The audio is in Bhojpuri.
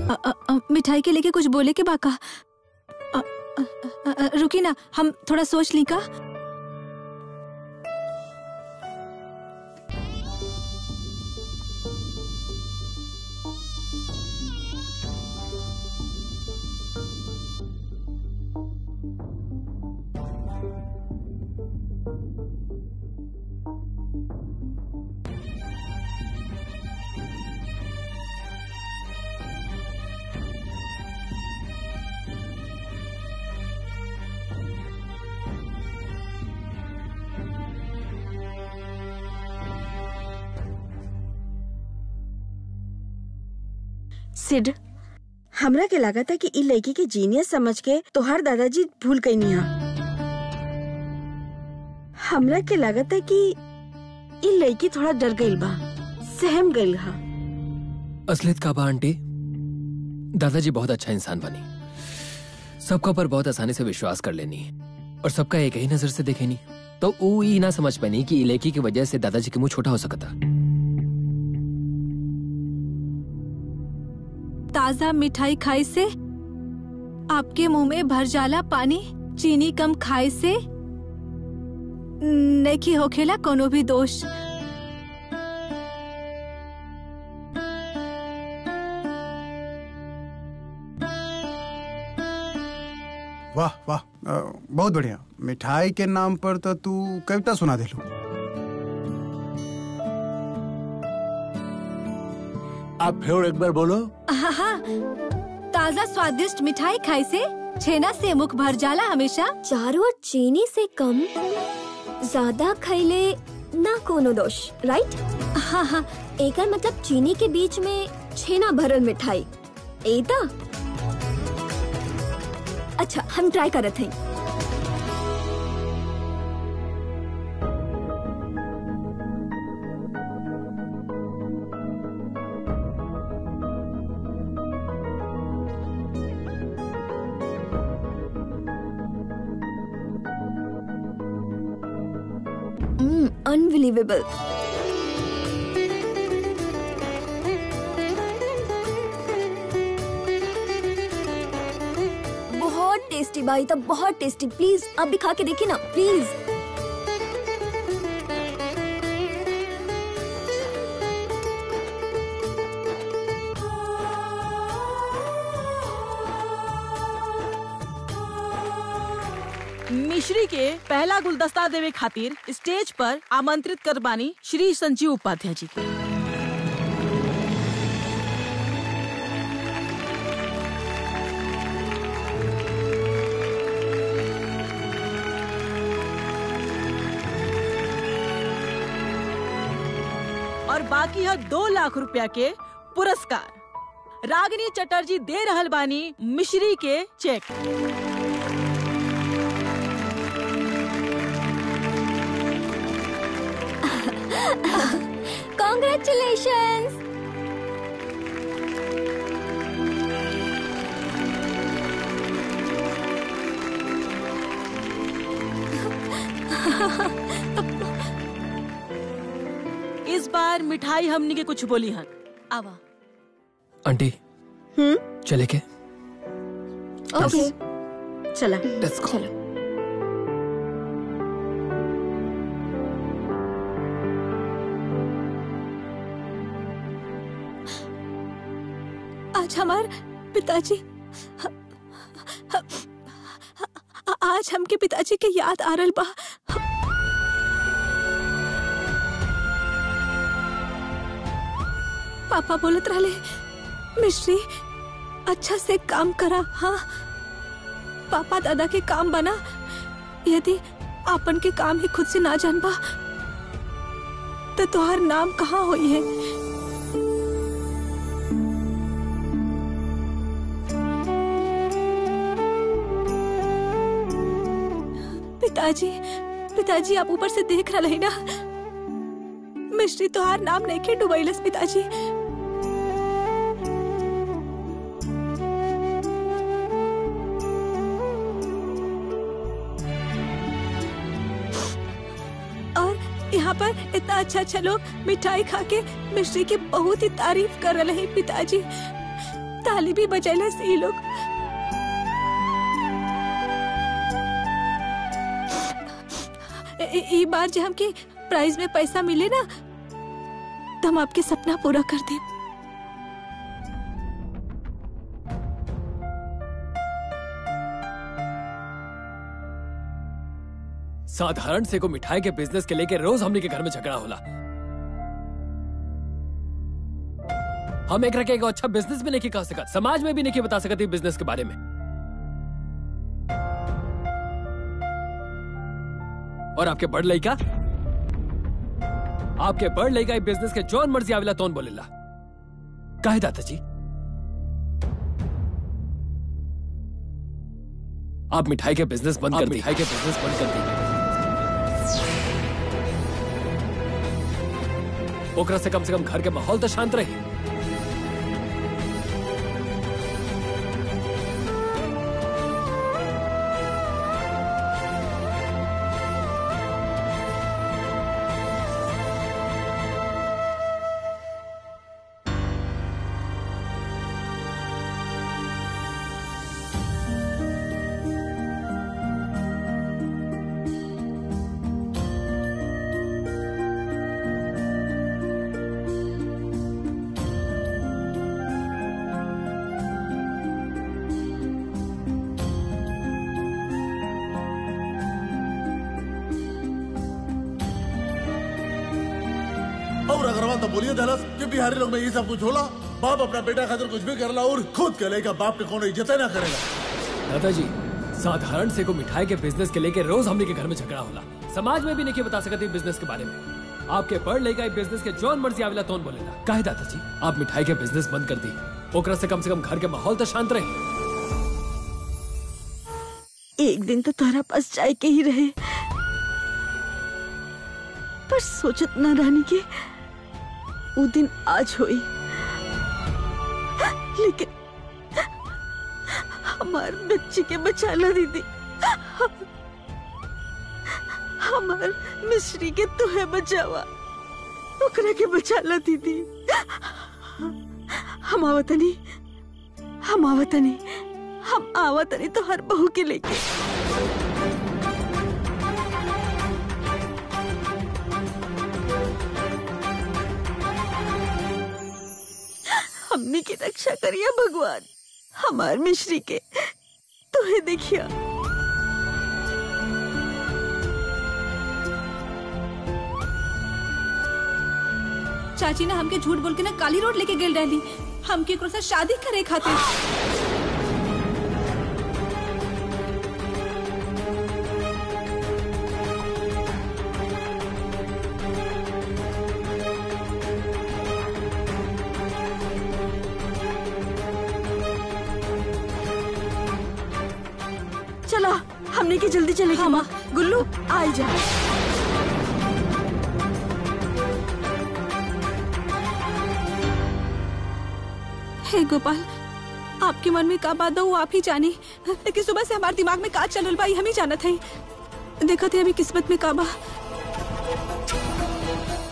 अ, अ, अ, मिठाई के लेके कुछ बोले के बाका अ, अ, अ, अ, रुकी ना हम थोड़ा सोच ली का सिड हमरा के लागत है कि इ लड़की के जीनियस समझ के तोहार दादाजी भूल गई निहा हमरा के लागत है कि इ लड़की थोड़ा डर गईल बा सहम गईल हा असलियत का बा आंटी दादाजी बहुत अच्छा इंसान बनी सबका पर बहुत आसानी से विश्वास कर लेनी और सबका एक ही नजर से देखेनी तो ऊ ई ना समझ पानी कि इ लड़की की वजह से दादाजी के मुंह छोटा हो सकता ताजा मिठाई खाए से आपके मुंह में भर जाला पानी चीनी कम खाए से नहीं होखेला कोनो भी दोष वाह वाह अ, बहुत बढ़िया मिठाई के नाम पर तो तू कविता सुना दिलू आप फिर एक बार बोलो हाँ हाँ ताजा स्वादिष्ट मिठाई खाए से छेना से मुख भर जाला हमेशा चारों चीनी से कम ज्यादा खैले ना कोनो दोष राइट हाँ हाँ एकर मतलब चीनी के बीच में छेना भरल मिठाई एता अच्छा हम ट्राई करत हई अनबिलीवेबल बहुत टेस्टी भाई तब बहुत टेस्टी प्लीज आप भी खा के देखिए ना प्लीज मिश्री के पहला गुलदस्ता देवे खातिर स्टेज पर आमंत्रित कर बानी श्री संजीव उपाध्याय जी के और बाकी है दो लाख रुपया के पुरस्कार रागिनी चटर्जी दे रहल बानी मिश्री के चेक कॉन्ग्रेचुलेशंस इस बार मिठाई हमनी के कुछ बोली हन आवा आंटी हम्म चले के ओके चला लेट्स गो चलो आज हमार पिताजी आज हमके पिताजी के याद आ रहल बा पापा बोलत रहले मिश्री अच्छा से काम करा हाँ पापा दादा के काम बना यदि आपन के काम ही खुद से ना जान बा तो तुहार नाम कहाँ हुई है पिताजी पिताजी आप ऊपर से देख रहा है ना मिश्री तुहार नाम नहीं के डुबैलस पिताजी और यहाँ पर इतना अच्छा अच्छा लोग मिठाई खा के मिश्री की बहुत ही तारीफ कर रहे हैं पिताजी ताली भी बजैले से ई लोग ए- ए- ई बार जे हमके प्राइज में पैसा मिले ना तो हम आपके सपना पूरा कर दे साधारण से को मिठाई के बिजनेस के लेके रोज हमने के घर में झगड़ा होला हम एक रखे एगो अच्छा बिजनेस भी नहीं कह सकत समाज में भी नहीं बता सकत ई बिजनेस के बारे में और आपके बड़ लड़का आपके बड़ लड़का ई बिजनेस के जौन मर्जी आवेला तौन बोलेला काहे दादाजी आप मिठाई के बिजनेस बंद कर दी मिठाई के बिजनेस बंद कर दी ओकरा से कम से कम घर के माहौल तो शांत रही और अग्रवाल तो बोलिए दलस कि बिहारी लोग में ये सब कुछ होला बाप अपना बेटा खातिर कुछ भी करला और खुद कहेगा बाप के कोनो इज्जत ना करेगा दादाजी साधारण से को मिठाई के बिजनेस के लेके रोज हमने के घर में झगड़ा होला समाज में भी नहीं बता सकते बिजनेस के बारे में आपके पढ़ लेगा बिजनेस के जौन मर्जी आवेला तौन बोलेला काहे दादाजी आप मिठाई के बिजनेस बंद कर दी ओकरा से कम से कम घर के माहौल तो शांत रही एक दिन तो तोहरा पास जाए के ही रहे पर सोचत ना रानी के वो दिन आज होई लेकिन हमार बच्ची के बचाला दीदी हमार मिश्री के तुहे बचावा ओकरा के बचाला दीदी हम आवतनी हम आवतनी हम आवतनी तो हर बहू के लेके हमने की रक्षा करिया भगवान हमार मिश्री के तुहे देखिया चाची ने हमके झूठ बोल के ना काली रोड लेके गेल रहली हमके एकरो से शादी करे खातिर चला हमने की जल्दी चले हाँ, माँ। गुल्लू आई जा हे गोपाल आपके मन में का बात हो वो आप ही जानी लेकिन सुबह से हमारे दिमाग में का चलल बा ई हम ही जानत है देखा थे अभी किस्मत में का बा